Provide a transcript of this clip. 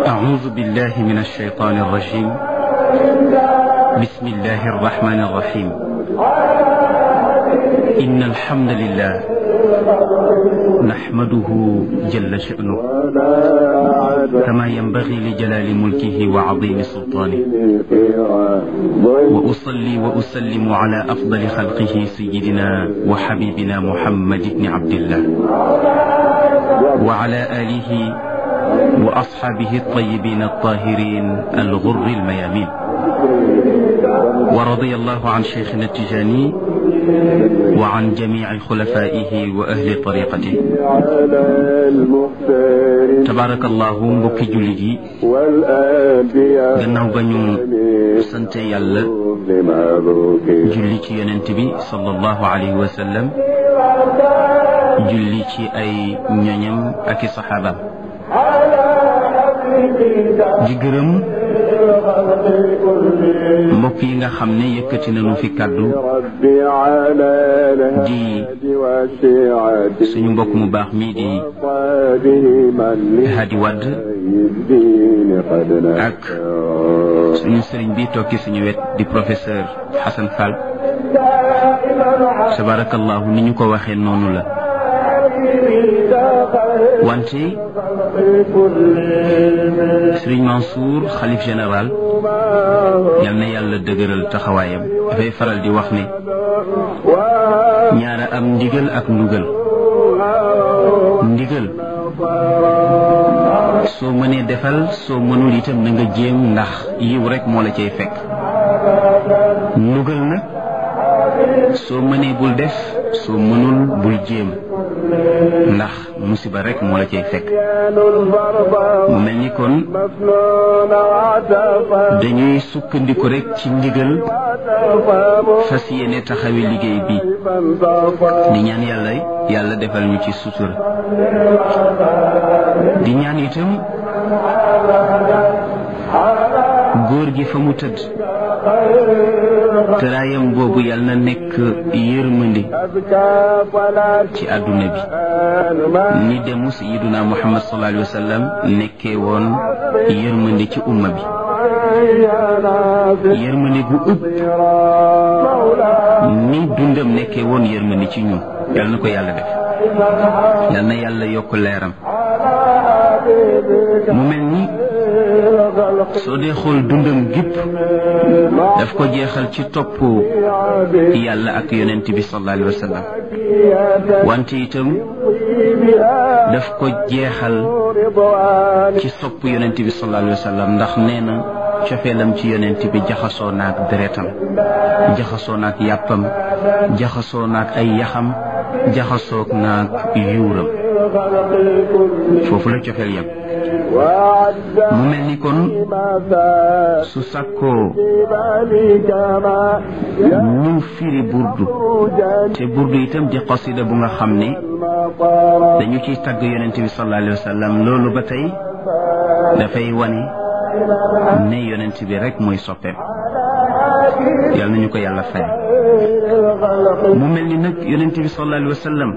أعوذ بالله من الشيطان الرجيم بسم الله الرحمن الرحيم إن الحمد لله نحمده جل شأنه كما ينبغي لجلال ملكه وعظيم سلطانه وأصلي وأسلم على أفضل خلقه سيدنا وحبيبنا محمد بن عبد الله وعلى آله وأصحابه الطيبين الطاهرين الغر الميامين ورضي الله عن شيخنا التجاني وعن جميع خلفائه وأهل طريقته تبارك الله mbokki jullit yi gannaaw ba ñu sante yàlla julli ci yonent bi sallallahu alayhi wa sallam julli ci ay ñoñam ak i saxaabaam di gërëm mbokk yi nga xam ne yëkkati nañu fi kàddu di suñu mbokk mu baax mii di Hadi Wadd ak suñu sëriñ bi toog ci suñu wet di professeur Hassan Fall tabarakallahu ni ñu ko waxee noonu la wante Sëriñ Mansour xalif général yal na yàlla dëgëral taxawaayam dafay faral di wax ne ñaara am ndigal ak ndugal ndigal soo mënee defal soo mënul itam na nga jéem ndax yiw rek moo la cay fekk ndugal nag soo mënee bul def soo mënul bul jéem ndax musiba rek moo la cay fekk mu mel ni kon dañuy sukkandiku rek ci ndigal fas yéene taxawi liggéey bi di ñaan yàlla yàlla defal ñu ci sutura di ñaan itam góor gi fa mu tëdd tëraayam boobu yàlla na nekk yërmandi ci àdduna bi ni demu sayiduna muhammad sallallahu alayhi wa sallam nekkee woon yërmandi ci umma bi yërmandi gu ëpp ni dundam nekkee woon yërmandi ci ñun yàlla na ko yàlla def yàlla na yàlla yokk leeram mu mel ni soo dee xool dundam gépp daf ko jeexal ci topp yàlla ak yonent bi sallallahu alayhi wa sallam wante itam daf ko jeexal ci sopp yonent bi sallallahu alayhi wa sallam ndax nee na cofeelam ci yonent bi jaxasoo naak deretam jaxasoo naak yàppam jaxasoo naak ay yaxam jaxasoo naak yuuram foofu la cofeel yam mu mel ni kon su sàkkoo ñu firi burdu te burdu itam di qasida bu nga xam ne dañu ciy tagg yonent bi sallallahu alayhi wa sallam loolu ba tey dafay wane ne yonent bi rek mooy soppeem yàlla nañu ko yàlla fay mu mel ni nag yonent bi sallallahu alayhi wa sallam